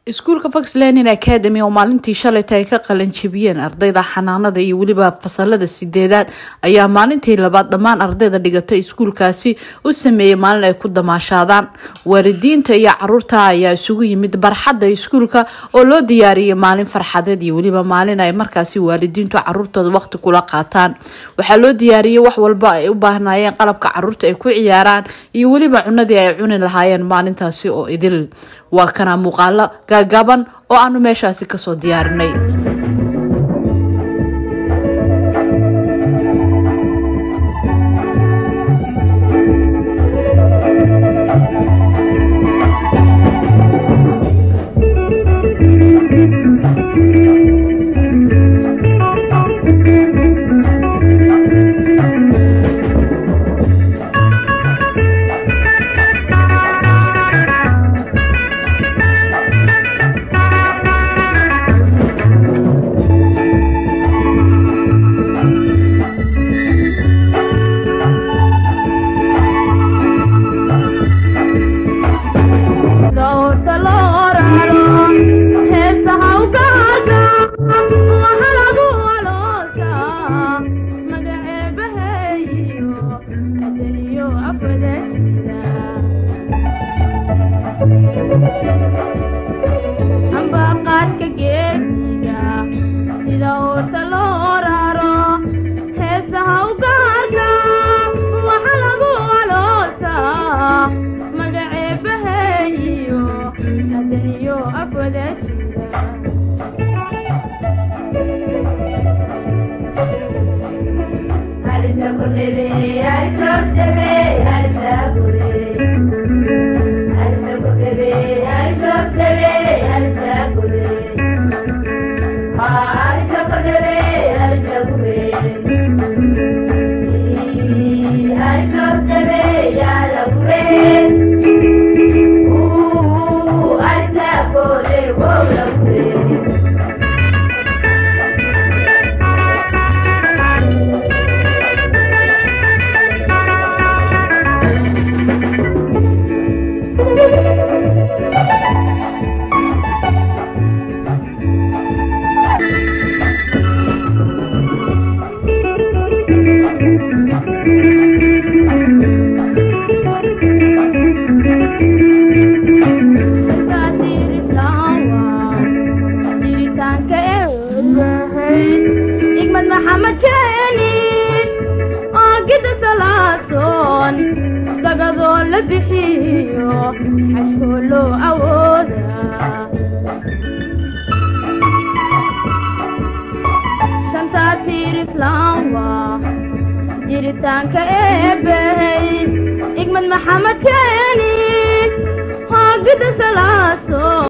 iskuulka fox lenin academy oo maalintii shalayta ay ka qalanjebiyeen ardayda xanaanada iyo weliba fasalada sideedaad ayaa maalintii labaad dhammaan ardayda dhigata iskuulkaasi u sameeyey maalin ay ku damaashaadaan waalidiinta iyo caruurta ayaa isugu yimid barxadda iskuulka oo loo diyaariyey maalin farxadeed iyo weliba maalin ay markaasi waalidiintu caruurtooda waqti kula qaataan waxaa loo diyaariyey wax walba ay u baahnaayeen qalabka caruurta ay ku ciyaaraan iyo weliba cunadii ay cuni lahaayeen maalintaasi oo idil waa kana muuqaalo gaagaaban oo aanu meeshaasi kasoo diyaarinay ambaqaadka geediga sida uurta loo raro heesaha u gaarka waxa lagu aloosaa magaceebaheeyo adaniyo afwada jira igmad maxamed keeni oo gida salaasoon dagadoo la bixiyo xashkoo loo awooda shantaa tiir islaam waa jiritaanka eebbey igmad maxamed keeni oo gida salaasoon